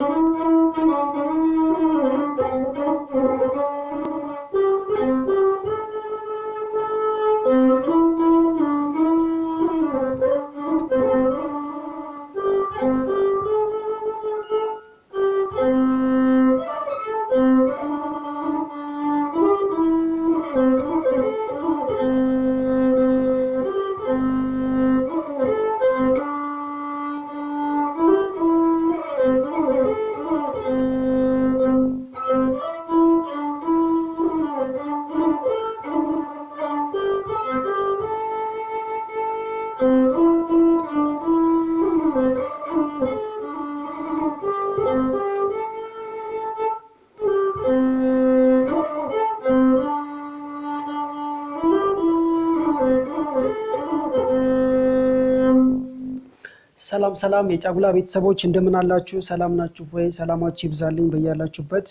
ሰላም ሰላም የጫጉላ ቤተሰቦች እንደምን አላችሁ? ሰላም ናችሁ ወይ? ሰላማችሁ ይብዛልኝ በያላችሁበት።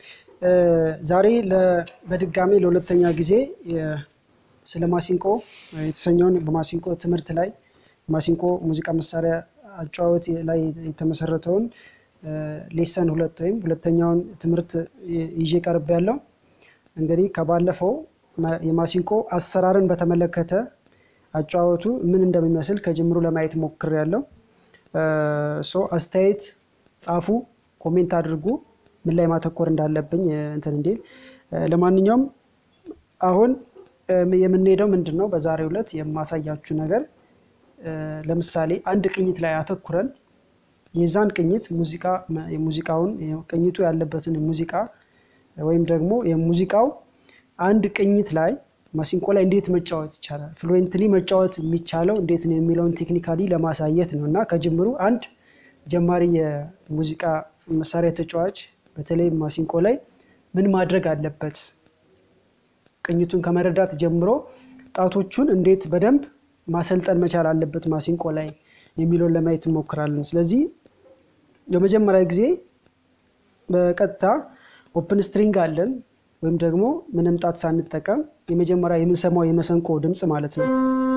ዛሬ በድጋሚ ለሁለተኛ ጊዜ ስለ ማሲንቆ የተሰኘውን በማሲንቆ ትምህርት ላይ ማሲንቆ ሙዚቃ መሳሪያ አጨዋወት ላይ የተመሰረተውን ሌሰን ሁለት ወይም ሁለተኛውን ትምህርት ይዤ ቀርብ ያለው እንግዲህ ከባለፈው የማሲንቆ አሰራርን በተመለከተ አጨዋወቱ ምን እንደሚመስል ከጅምሩ ለማየት ሞክር ያለው ሶ አስተያየት ጻፉ፣ ኮሜንት አድርጉ፣ ምን ላይ ማተኮር እንዳለብኝ እንትን እንዲል። ለማንኛውም አሁን የምንሄደው ምንድን ነው? በዛሬው ዕለት የማሳያችሁ ነገር ለምሳሌ አንድ ቅኝት ላይ አተኩረን የዛን ቅኝት ሙዚቃ ሙዚቃውን ቅኝቱ ያለበትን ሙዚቃ ወይም ደግሞ የሙዚቃው አንድ ቅኝት ላይ ማሲንቆ ላይ እንዴት መጫወት ይቻላል፣ ፍሉዌንትሊ መጫወት የሚቻለው እንዴት ነው የሚለውን ቴክኒካሊ ለማሳየት ነው እና ከጅምሩ አንድ ጀማሪ የሙዚቃ መሳሪያ ተጫዋች በተለይ ማሲንቆ ላይ ምን ማድረግ አለበት፣ ቅኝቱን ከመረዳት ጀምሮ ጣቶቹን እንዴት በደንብ ማሰልጠን መቻል አለበት ማሲንቆ ላይ የሚለውን ለማየት እንሞክራለን። ስለዚህ የመጀመሪያ ጊዜ በቀጥታ ኦፕን ስትሪንግ አለን ወይም ደግሞ ምንም ጣት ሳንጠቀም የመጀመሪያ የምንሰማው የመሰንቆ ድምፅ ማለት ነው።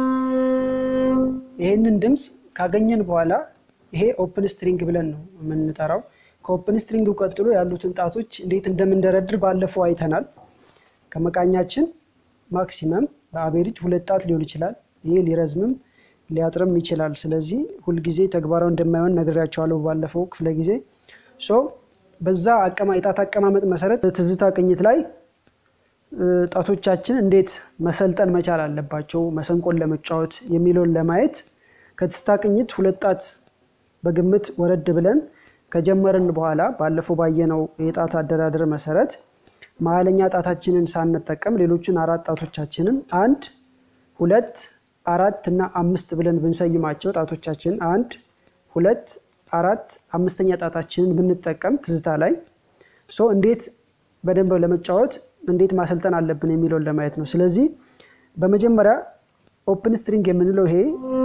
ይሄንን ድምፅ ካገኘን በኋላ ይሄ ኦፕን ስትሪንግ ብለን ነው የምንጠራው። ከኦፕን ስትሪንግ ቀጥሎ ያሉትን ጣቶች እንዴት እንደምንደረድር ባለፈው አይተናል። ከመቃኛችን ማክሲመም በአቬሬጅ ሁለት ጣት ሊሆን ይችላል። ይሄ ሊረዝምም ሊያጥርም ይችላል። ስለዚህ ሁልጊዜ ተግባራዊ እንደማይሆን ነግሬያቸዋለሁ ባለፈው ክፍለ ጊዜ ሶ በዛ የጣት አቀማመጥ መሰረት ትዝታ ቅኝት ላይ ጣቶቻችን እንዴት መሰልጠን መቻል አለባቸው መሰንቆን ለመጫወት የሚለውን ለማየት ከትዝታ ቅኝት ሁለት ጣት በግምት ወረድ ብለን ከጀመርን በኋላ ባለፈው ባየነው የጣት አደራደር መሰረት መሀለኛ ጣታችንን ሳንጠቀም ሌሎችን አራት ጣቶቻችንን አንድ ሁለት አራት እና አምስት ብለን ብንሰይማቸው ጣቶቻችንን አንድ ሁለት አራት አምስተኛ ጣታችንን ብንጠቀም ትዝታ ላይ ሶ እንዴት በደንብ ለመጫወት እንዴት ማሰልጠን አለብን የሚለውን ለማየት ነው። ስለዚህ በመጀመሪያ ኦፕን ስትሪንግ የምንለው ይሄ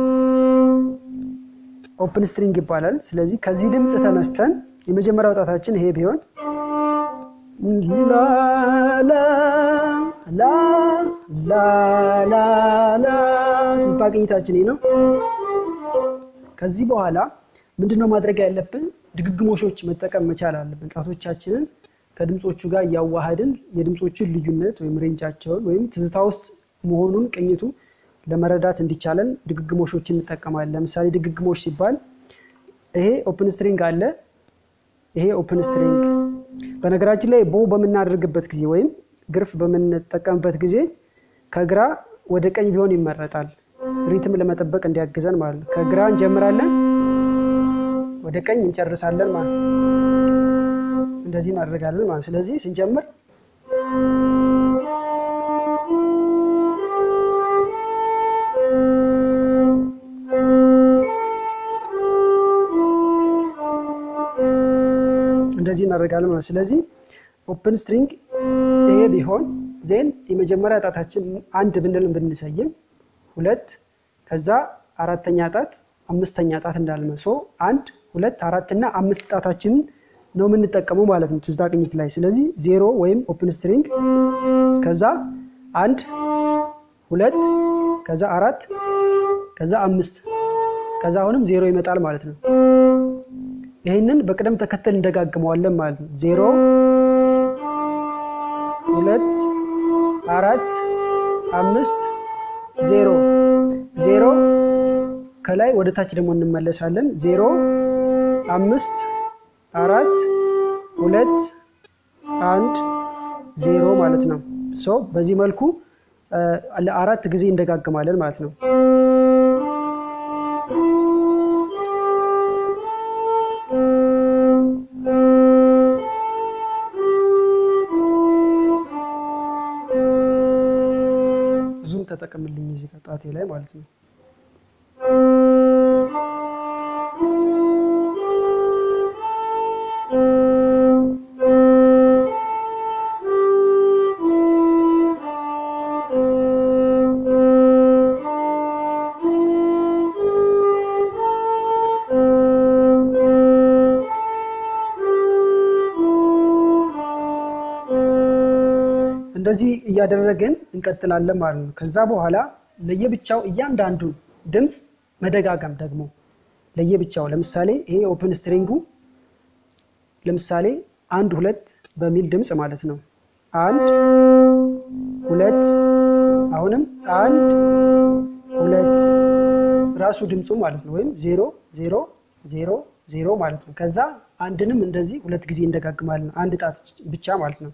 ኦፕን ስትሪንግ ይባላል። ስለዚህ ከዚህ ድምፅ ተነስተን የመጀመሪያው ጣታችን ይሄ ቢሆን ላላላላ ትዝታ ቅኝታችን ይሄ ነው። ከዚህ በኋላ ምንድነው ማድረግ ያለብን? ድግግሞሾች መጠቀም መቻል አለብን። ጣቶቻችንን ከድምፆቹ ጋር እያዋሃድን የድምፆችን ልዩነት ወይም ሬንጃቸውን ወይም ትዝታ ውስጥ መሆኑን ቅኝቱ ለመረዳት እንዲቻለን ድግግሞሾችን እንጠቀማለን። ለምሳሌ ድግግሞሽ ሲባል ይሄ ኦፕን ስትሪንግ አለ፣ ይሄ ኦፕን ስትሪንግ። በነገራችን ላይ ቦ በምናደርግበት ጊዜ ወይም ግርፍ በምንጠቀምበት ጊዜ ከግራ ወደ ቀኝ ቢሆን ይመረጣል፣ ሪትም ለመጠበቅ እንዲያግዘን ማለት ነው። ከግራ እንጀምራለን ወደ ቀኝ እንጨርሳለን ማለት ነው። እንደዚህ እናደርጋለን ማለት ስለዚህ ስንጀምር እንደዚህ እናደርጋለን ማለት ስለዚህ ኦፕን ስትሪንግ ይሄ ቢሆን ዜን የመጀመሪያ ጣታችን አንድ ብንል ብንሰይም ሁለት ከዛ አራተኛ ጣት አምስተኛ ጣት እንዳልመ ሶ አንድ ሁለት አራት እና አምስት ጣታችንን ነው የምንጠቀመው ማለት ነው ትዝታ ቅኝት ላይ። ስለዚህ ዜሮ ወይም ኦፕን ስትሪንግ ከዛ አንድ ሁለት ከዛ አራት ከዛ አምስት ከዛ አሁንም ዜሮ ይመጣል ማለት ነው። ይህንን በቅደም ተከተል እንደጋግመዋለን ማለት ነው። ዜሮ ሁለት አራት አምስት ዜሮ ዜሮ ከላይ ወደ ታች ደግሞ እንመለሳለን። ዜሮ አምስት አራት ሁለት አንድ ዜሮ ማለት ነው። ሶ በዚህ መልኩ ለአራት ጊዜ እንደጋግማለን ማለት ነው። ዙም ተጠቅምልኝ እዚህ ጣቴ ላይ ማለት ነው። እንደዚህ እያደረግን እንቀጥላለን ማለት ነው። ከዛ በኋላ ለየብቻው እያንዳንዱን ድምፅ መደጋገም ደግሞ ለየብቻው ለምሳሌ ይሄ ኦፕን ስትሪንጉ ለምሳሌ አንድ ሁለት በሚል ድምፅ ማለት ነው። አንድ ሁለት፣ አሁንም አንድ ሁለት ራሱ ድምፁ ማለት ነው። ወይም ዜሮ ዜሮ ዜሮ ዜሮ ማለት ነው። ከዛ አንድንም እንደዚህ ሁለት ጊዜ እንደጋግማለን። አንድ ጣት ብቻ ማለት ነው።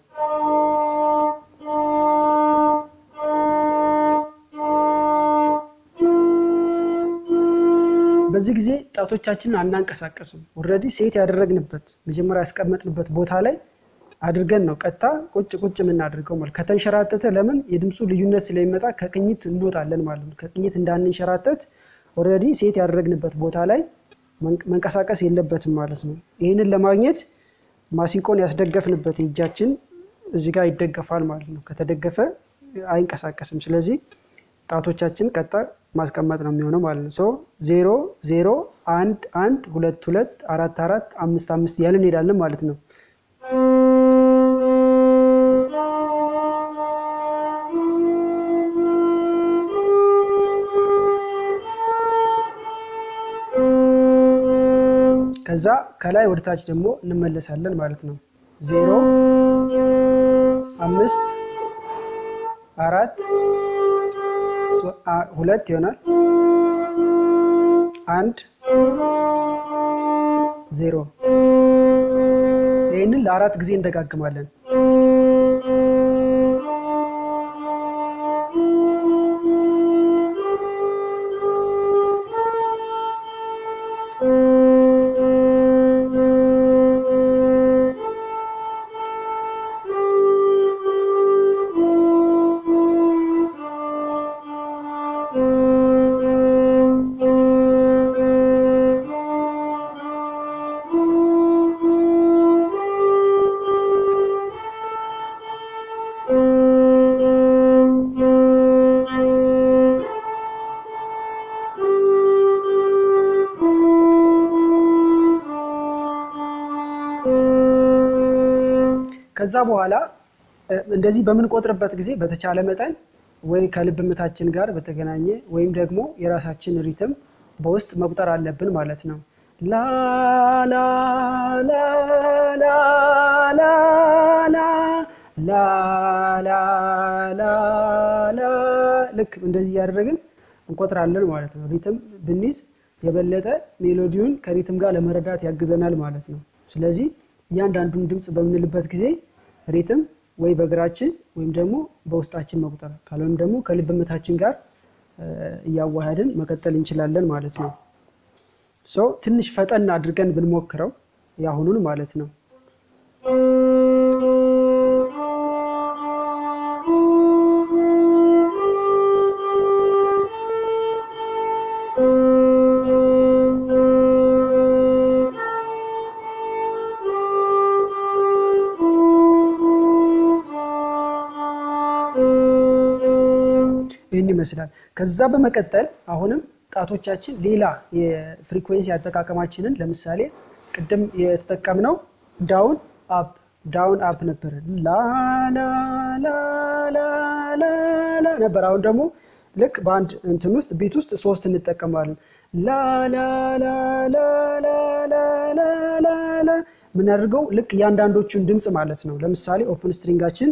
በዚህ ጊዜ ጣቶቻችንን አናንቀሳቀስም። ኦልሬዲ ሴት ያደረግንበት መጀመሪያ ያስቀመጥንበት ቦታ ላይ አድርገን ነው ቀጥታ ቁጭ ቁጭ የምናደርገው ማለት ከተንሸራተተ ለምን የድምፁ ልዩነት ስለሚመጣ ከቅኝት እንወጣለን ማለት ነው። ከቅኝት እንዳንንሸራተት ኦልሬዲ ሴት ያደረግንበት ቦታ ላይ መንቀሳቀስ የለበትም ማለት ነው። ይህንን ለማግኘት ማሲንቆን ያስደገፍንበት የእጃችን እዚህ ጋር ይደገፋል ማለት ነው። ከተደገፈ አይንቀሳቀስም። ስለዚህ ጣቶቻችን ቀጥታ ማስቀመጥ ነው የሚሆነው ማለት ነው። ሶ ዜሮ ዜሮ አንድ አንድ ሁለት ሁለት አራት አራት አምስት አምስት እያልን እንሄዳለን ማለት ነው። ከዛ ከላይ ወደ ታች ደግሞ እንመለሳለን ማለት ነው። ዜሮ አምስት አራት ሁለት ይሆናል። አንድ ዜሮ። ይህንን ለአራት ጊዜ እንደጋግማለን። ከዛ በኋላ እንደዚህ በምንቆጥርበት ጊዜ በተቻለ መጠን ወይ ከልብ ምታችን ጋር በተገናኘ ወይም ደግሞ የራሳችን ሪትም በውስጥ መቁጠር አለብን ማለት ነው። ላላላላላላላ ልክ እንደዚህ እያደረግን እንቆጥራለን ማለት ነው። ሪትም ብንይዝ የበለጠ ሜሎዲውን ከሪትም ጋር ለመረዳት ያግዘናል ማለት ነው። ስለዚህ እያንዳንዱን ድምፅ በምንልበት ጊዜ ሪትም ወይ በእግራችን ወይም ደግሞ በውስጣችን መቁጠር ካልሆነም ደግሞ ከልብ ምታችን ጋር እያዋሃድን መቀጠል እንችላለን ማለት ነው። ሶ ትንሽ ፈጠን አድርገን ብንሞክረው የአሁኑን ማለት ነው። ይህን ይመስላል። ከዛ በመቀጠል አሁንም ጣቶቻችን ሌላ የፍሪኩዌንሲ አጠቃቀማችንን ለምሳሌ ቅድም የተጠቀምነው ዳውን አፕ ዳውን አፕ ነበር ላላላላላ ነበር። አሁን ደግሞ ልክ በአንድ እንትን ውስጥ ቤት ውስጥ ሶስት እንጠቀማለን። ላላላላላላላ የምናደርገው ልክ እያንዳንዶቹን ድምፅ ማለት ነው። ለምሳሌ ኦፕን ስትሪንጋችን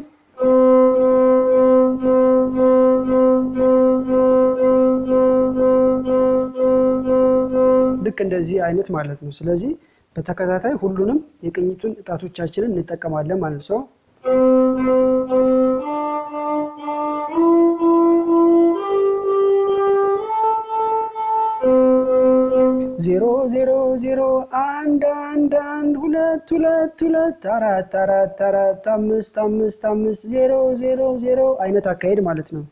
ልክ እንደዚህ አይነት ማለት ነው። ስለዚህ በተከታታይ ሁሉንም የቅኝቱን እጣቶቻችንን እንጠቀማለን ማለት ነው። ዜሮ ዜሮ ዜሮ አንድ አንድ አንድ ሁለት ሁለት ሁለት አራት አራት አራት አምስት አምስት አምስት ዜሮ ዜሮ ዜሮ አይነት አካሄድ ማለት ነው።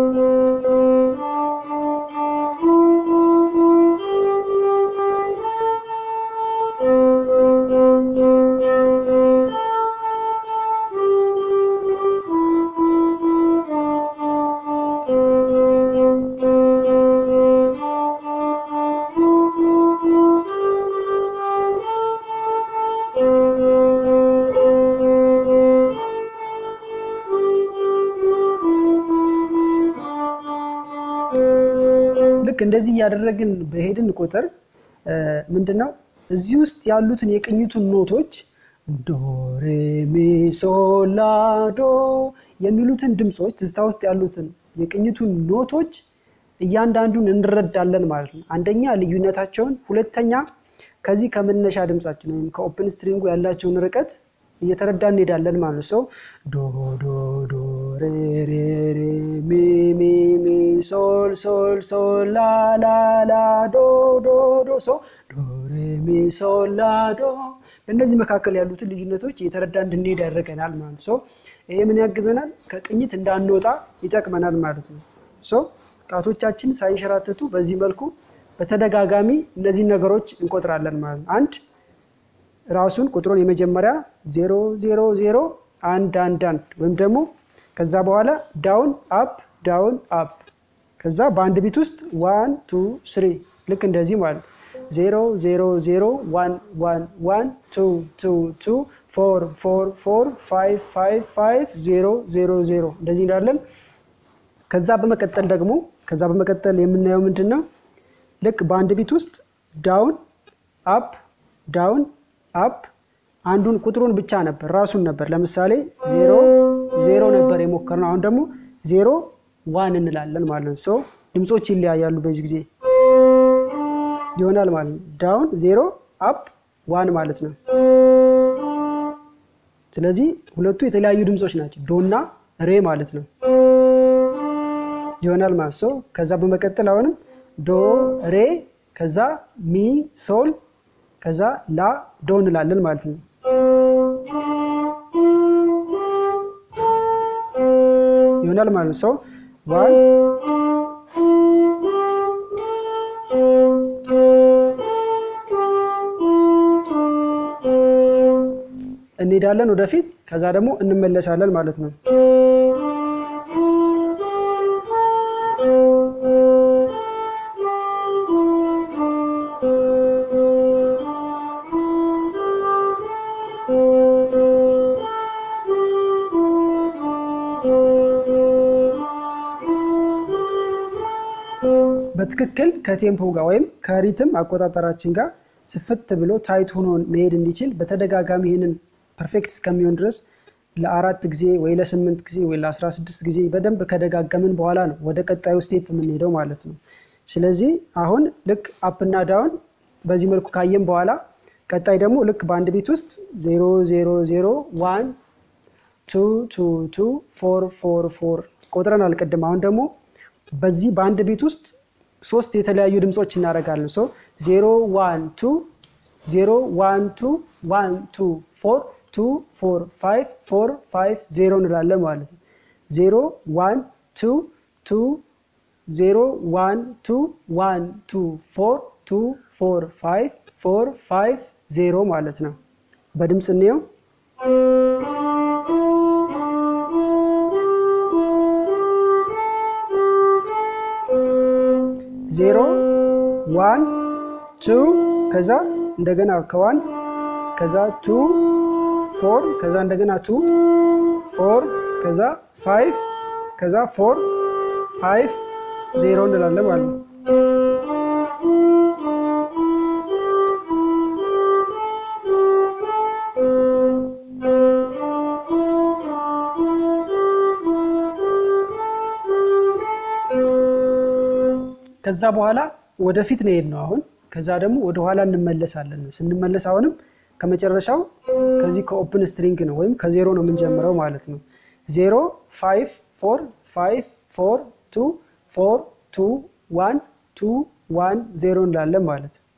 ልክ እንደዚህ እያደረግን በሄድን ቁጥር ምንድን ነው እዚህ ውስጥ ያሉትን የቅኝቱን ኖቶች ዶ ሬ ሚ ሶል ላ ዶ የሚሉትን ድምፆች ትዝታ ውስጥ ያሉትን የቅኝቱን ኖቶች እያንዳንዱን እንረዳለን ማለት ነው። አንደኛ ልዩነታቸውን፣ ሁለተኛ ከዚህ ከመነሻ ድምፃችን ወይም ከኦፕን ስትሪንጉ ያላቸውን ርቀት እየተረዳ እንሄዳለን ማለት ነው። ዶ ዶ ዶ ሬ ሬ ሬ ሚ ሚ ሚ ሶል ሶል ሶል ላ ላ ላ ዶ ዶ ዶ ሶ ዶ ሬ ሚ ሶል ላ ዶ በእነዚህ መካከል ያሉትን ልዩነቶች እየተረዳ እንድንሄድ ያደርገናል ማለት ነው። ይሄ ምን ያግዘናል? ከቅኝት እንዳንወጣ ይጠቅመናል ማለት ነው። ሶ ጣቶቻችን ሳይንሸራተቱ በዚህ መልኩ በተደጋጋሚ እነዚህን ነገሮች እንቆጥራለን ማለት ነው። አንድ ራሱን ቁጥሩን የመጀመሪያ ዜሮ ዜሮ ዜሮ አንድ አንድ አንድ ወይም ደግሞ ከዛ በኋላ ዳውን አፕ ዳውን አፕ ከዛ በአንድ ቢት ውስጥ ዋን ቱ ስሪ ልክ እንደዚህ ማለት ዜሮ ዜሮ ዜሮ ዋን ዋን ዋን ቱ ቱ ቱ ፎር ፎር ፎር ፋይቭ ፋይቭ ፋይቭ ዜሮ ዜሮ ዜሮ እንደዚህ እንዳለን ከዛ በመቀጠል ደግሞ ከዛ በመቀጠል የምናየው ምንድን ነው? ልክ በአንድ ቢት ውስጥ ዳውን አፕ ዳውን አፕ አንዱን ቁጥሩን ብቻ ነበር ራሱን ነበር። ለምሳሌ ዜሮ ዜሮ ነበር የሞከርነው። አሁን ደግሞ ዜሮ ዋን እንላለን ማለት ነው። ሶ ድምፆች ይለያያሉ። በዚህ ጊዜ ይሆናል ማለት ነው። ዳውን ዜሮ አፕ ዋን ማለት ነው። ስለዚህ ሁለቱ የተለያዩ ድምፆች ናቸው። ዶና ሬ ማለት ነው ይሆናል ማለት ነው። ከዛ በመቀጠል አሁንም ዶ ሬ ከዛ ሚ ሶል ከዛ ላ ዶ እንላለን ማለት ነው። ይሆናል ማለት ነው። ሰው ዋን እንሄዳለን ወደፊት፣ ከዛ ደግሞ እንመለሳለን ማለት ነው። በትክክል ከቴምፖ ጋር ወይም ከሪትም አቆጣጠራችን ጋር ስፍት ብሎ ታይት ሆኖ መሄድ እንዲችል በተደጋጋሚ ይህንን ፐርፌክት እስከሚሆን ድረስ ለአራት ጊዜ ወይ ለስምንት ጊዜ ወይ ለአስራ ስድስት ጊዜ በደንብ ከደጋገምን በኋላ ነው ወደ ቀጣዩ ስቴፕ የምንሄደው ማለት ነው። ስለዚህ አሁን ልክ አፕና ዳውን በዚህ መልኩ ካየን በኋላ ቀጣይ ደግሞ ልክ በአንድ ቤት ውስጥ ዜሮ ዜሮ ዜሮ ዋን ቱ ቱ ቱ ፎር ፎር ፎር ቆጥረን አልቅድም። አሁን ደግሞ በዚህ በአንድ ቤት ውስጥ ሶስት የተለያዩ ድምፆች እናደርጋለን። ሶ ዜሮ ዋን ቱ ዜሮ ዋን ቱ ዋን ቱ ፎር ቱ ፎር ፋይቭ ፎር ፋይቭ ዜሮ እንላለን ማለት ነው። ዜሮ ዋን ቱ ቱ ዜሮ ዋን ቱ ዋን ቱ ፎር ቱ ፎር ፋይቭ ፎር ፋይቭ ዜሮ ማለት ነው። በድምፅ እንየው። ዜሮ ዋን ቱ ከዛ እንደገና ከዋን ከዛ ቱ ፎር ከዛ እንደገና ቱ ፎር ከዛ ፋይቭ ከዛ ፎር ፋይቭ ዜሮ እንላለን ማለት ነው። ከዛ በኋላ ወደፊት ነው የሄድነው አሁን። ከዛ ደግሞ ወደኋላ እንመለሳለን። ስንመለስ አሁንም ከመጨረሻው ከዚህ ከኦፕን ስትሪንግ ነው ወይም ከዜሮ ነው የምንጀምረው ማለት ነው። ዜሮ ፋይቭ ፎር ፋይቭ ፎር ቱ ፎር ቱ ዋን ቱ ዋን ዜሮ እንላለን ማለት ነው።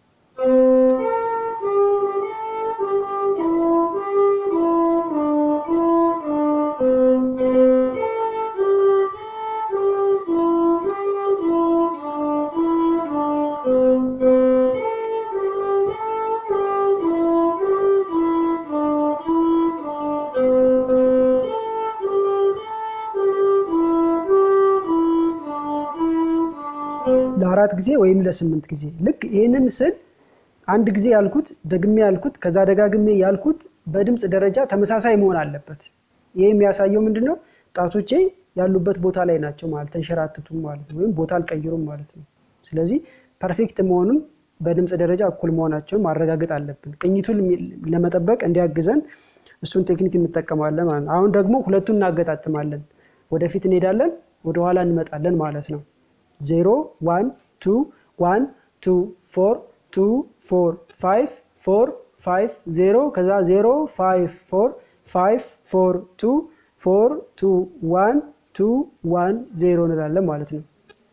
ለአራት ጊዜ ወይም ለስምንት ጊዜ ልክ ይህንን ስል አንድ ጊዜ ያልኩት ደግሜ ያልኩት ከዛ ደጋግሜ ያልኩት በድምፅ ደረጃ ተመሳሳይ መሆን አለበት። ይህ የሚያሳየው ምንድን ነው? ጣቶቼ ያሉበት ቦታ ላይ ናቸው ማለት ተንሸራትቱም ማለት ነው፣ ወይም ቦታ አልቀይሩም ማለት ነው። ስለዚህ ፐርፌክት መሆኑን በድምፅ ደረጃ እኩል መሆናቸውን ማረጋገጥ አለብን። ቅኝቱን ለመጠበቅ እንዲያግዘን እሱን ቴክኒክ እንጠቀማለን ማለት ነው። አሁን ደግሞ ሁለቱን እናገጣጥማለን። ወደፊት እንሄዳለን፣ ወደኋላ እንመጣለን ማለት ነው። ዜሮ ዋን ቱ ዋን ቱ ፎር ቱ ፎር ፋይቭ ፎር ፋይቭ ዜሮ ከዛ ዜሮ ፋይቭ ፎር ፋይቭ ፎር ቱ ፎር ቱ ዋን ቱ ዋን ዜሮ እንላለን ማለት ነው።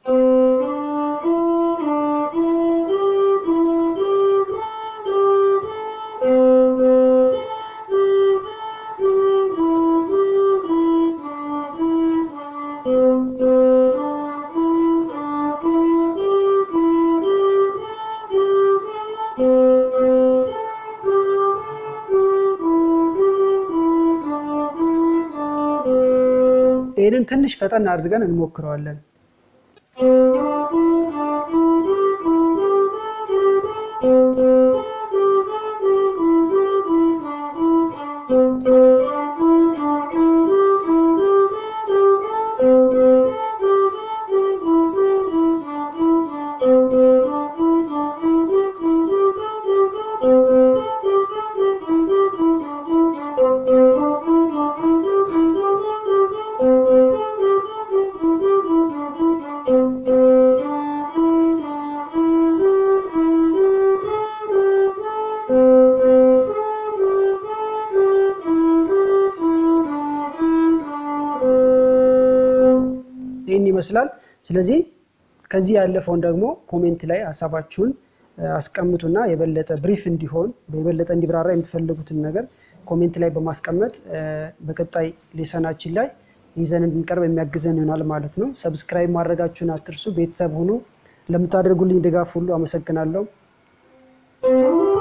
ይህንን ትንሽ ፈጠን አድርገን እንሞክረዋለን። ይህን ይመስላል። ስለዚህ ከዚህ ያለፈውን ደግሞ ኮሜንት ላይ ሀሳባችሁን አስቀምጡና የበለጠ ብሪፍ እንዲሆን የበለጠ እንዲብራራ የምትፈልጉትን ነገር ኮሜንት ላይ በማስቀመጥ በቀጣይ ሌሰናችን ላይ ይዘን እንድንቀርብ የሚያግዘን ይሆናል ማለት ነው። ሰብስክራይብ ማድረጋችሁን አትርሱ። ቤተሰብ ሁኑ። ለምታደርጉልኝ ድጋፍ ሁሉ አመሰግናለሁ።